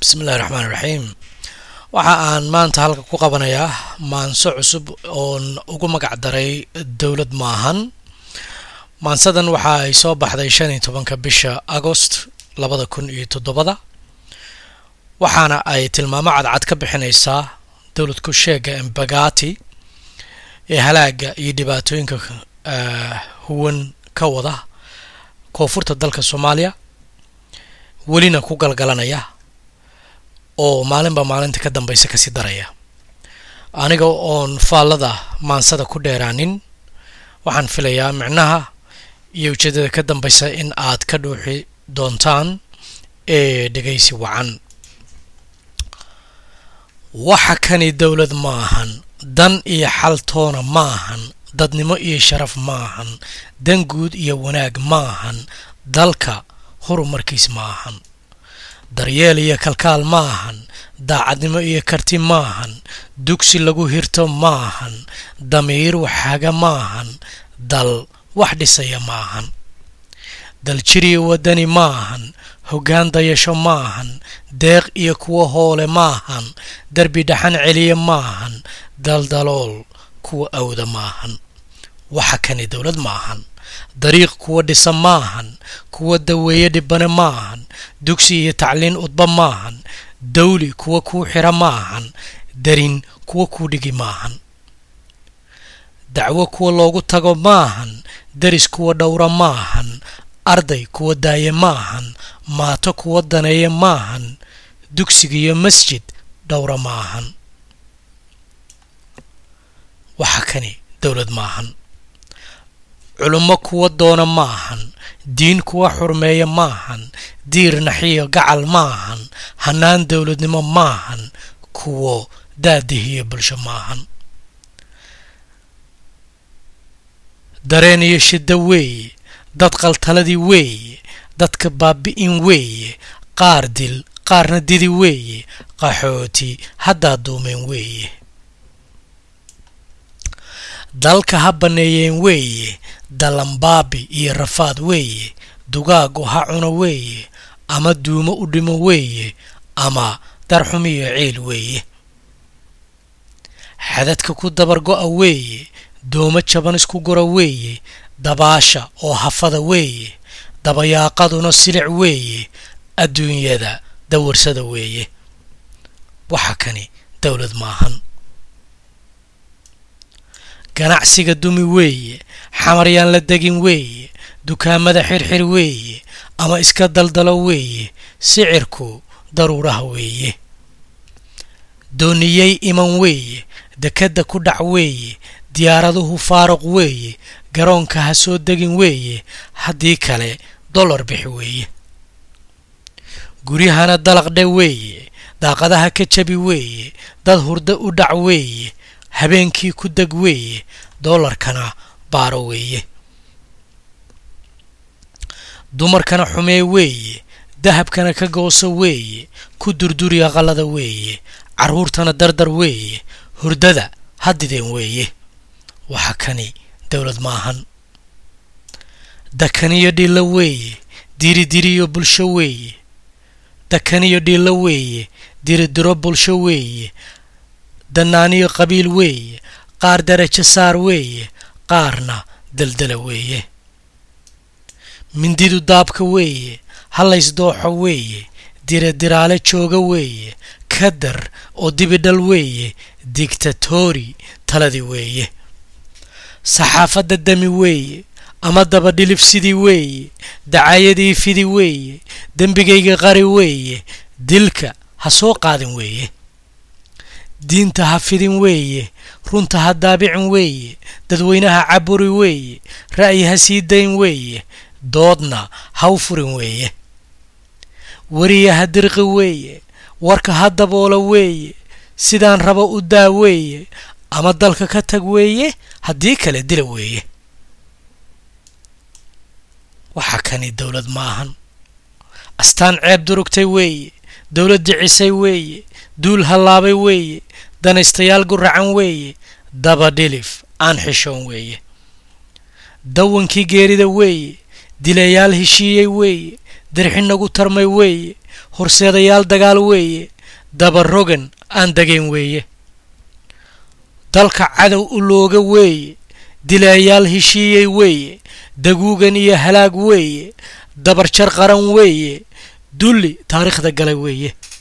bismillahi raxmaan raxiim waxa aan maanta halka ku qabanayaa maanso cusub oon ugu magac daray dowlad maahan maansadan waxa ay soo baxday shan iyo tobanka bisha agost labada kun iyo toddobada waxaana ay tilmaamo cadcad ka bixinaysaa dowlad ku sheega embagati ee halaaga iyo dhibaatooyinka huwan ka wada koonfurta dalka soomaaliya welina ku galgalanaya oo maalinba maalinta ka dambaysa kasii daraya aniga oon faallada maansada ku dheeraanin waxaan filayaa micnaha iyo ujeedada ka dambaysa in aad ka dhuuxi doontaan ee dhegaysi wacan waxa kani dowlad ma ahan dan iyo xaltoona ma ahan dadnimo iyo sharaf ma ahan dan guud iyo wanaag ma ahan dalka horumarkiis ma ahan daryeel iyo kalkaal ma ahan daacadnimo iyo karti ma ahan dugsi lagu hirto ma ahan damiir waxaaga ma ahan dal wax dhisaya ma ahan dal jiriyo waddani ma ahan hoggaan dayasho ma ahan deeq iyo kuwa hoole ma ahan derbi dhaxan celiya ma ahan daldalool kuwa awda ma ahan waxa kani dowlad ma ahan dariiq kuwa dhisa ma ahan kuwa daweeye dhibane ma ahan dugsi iyo tacliin udba ma ahan dawli kuwa kuu xira ma ahan darin kuwa kuu dhigi ma ahan dacwo kuwa loogu tago ma ahan deris kuwa dhowra ma ahan arday kuwa daaye ma ahan maato kuwa daneeye ma ahan dugsiga iyo masjid dhowra ma ahan waxa kani dowlad ma ahan culummo kuwa doona ma ahan diin kuwa xurmeeya ma ahan diir naxiyo gacal ma ahan hannaan dowladnimo ma ahan kuwo daadihiyo bulsho ma ahan dareen iyo shiddo weeye dad qaltaladii weeye dadka baabi'in weeye qaar dil qaarna didi weeye qaxooti haddaa duumeen weeye dalka ha banneeyeen weeye dalambaabi iyo rafaad weeye dugaagu ha cuno weeye ama duumo u dhimo weeye ama darxum iyo ciil weeye xadadka ku dabargo'a weeye doomo jaban isku gura weeye dabaasha oo hafada weeye dabayaaqaduna silic weeye adduunyada dawarsada weeye waxa kani dowlad maahan ganacsiga dumi weeye xamaryaan la degin weeye dukaamada xirxir weeye ama iska daldalo weeye sicirku daruuraha weeye dooniyey iman weeye dekadda ku dhac weeye diyaaraduhu faaruq weeye garoonka ha soo degin weeye haddii kale dollar bixi weeye guryahana dalaqdhe weeye daaqadaha ka jabi weeye dad hurdo u dhac weeye habeenkii ku deg weeye doolarkana baaro weeye dumarkana xumee weeye dahabkana ka gooso weeye ku durduri aqalada weeye carruurtana dardar weeye hurdada hadideen weeye waxa kani dowlad maahan dakaniyo dhillo weeye diridiriyo bulsho weeye dakaniyo dhillo weeye diridiro bulsho weeye dannaaniyo qabiil weeye qaar darajo saar weeye qaarna daldala weeye mindidu daabka weeye hallaysdooxo weeye diradiraale jooga weeye kadar oo dibidhal weeye digtatori taladii weeye saxaafadda dami weeye ama dabadhilif sidii weeye dacaayadii fidi weeye dembigayga qari weeye dilka ha soo qaadin weeye diinta ha fidin weeye runta ha daabicin weeye dadweynaha caburi weeye ra'yi ha sii dayn weeye doodna ha u furin weeye weriya ha dirqi weeye warka ha daboola weeye sidaan rabo u daa weeye ama dalka ka tag weeye haddii kale dila weeye waxa kani dowlad ma ahan astaan ceeb durugtay weeye dowlad jicisay weeye duul hallaabay weeye danaystayaal guracan weeye dabadhilif aan xishoon weeye dawankii geerida weeye dilayaal heshiiyey weeye dirxi nagu tarmay weeye horseedayaal dagaal weeye dabarogan aan degayn weeye dalka cadow u looga weeye dilaayaal heshiiyey weeye daguugan iyo halaag weeye dabarjar qaran weeye dulli taariikhda galay weeye